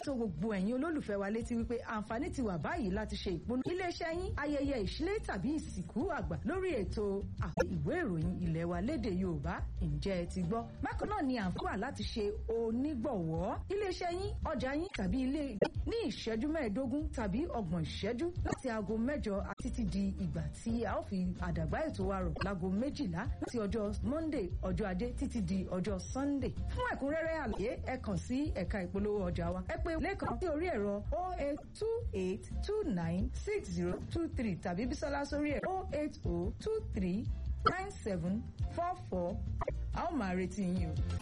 tó gbogbo ẹ̀yin olólùfẹ́ wa létí wípé àǹfààní ti wà báyìí láti ṣe ìpolówó iléeṣẹ́ yín ayẹyẹ ìṣílẹ̀ tàbí ìsìnkú àgbà lórí ètò àpò ìwé ìròyìn ilẹ̀ wa lédè Yorùbá ǹjẹ́ ẹ ti gbọ́ bákan náà ni àǹfààní wà láti ṣe onígbọ̀wọ́ iléeṣẹ́ yín ọjà yín tàbí ilé ní ìṣẹ́jú mẹ́ẹ̀ẹ́dógún tàbí ọgbọ̀n ìṣẹ́jú láti aago mẹ́jọ títí di ìgbà tí a ó fi àdàgbà ètò wa rọ̀ láago méjìlá láti ọjọ́ Monday ọjọ́ ajé títí di ọjọ́ Sunday fún ẹ̀kúnrẹ́rẹ́ àlàyé ẹ kàn sí ẹ̀ka ìpolówó ọjà wa ẹ pè lẹ́kàn sí orí ẹ̀rọ 082896023 tàbí Bísọ́lá sórí ẹ̀rọ 080239744 a ó máa retí yín o.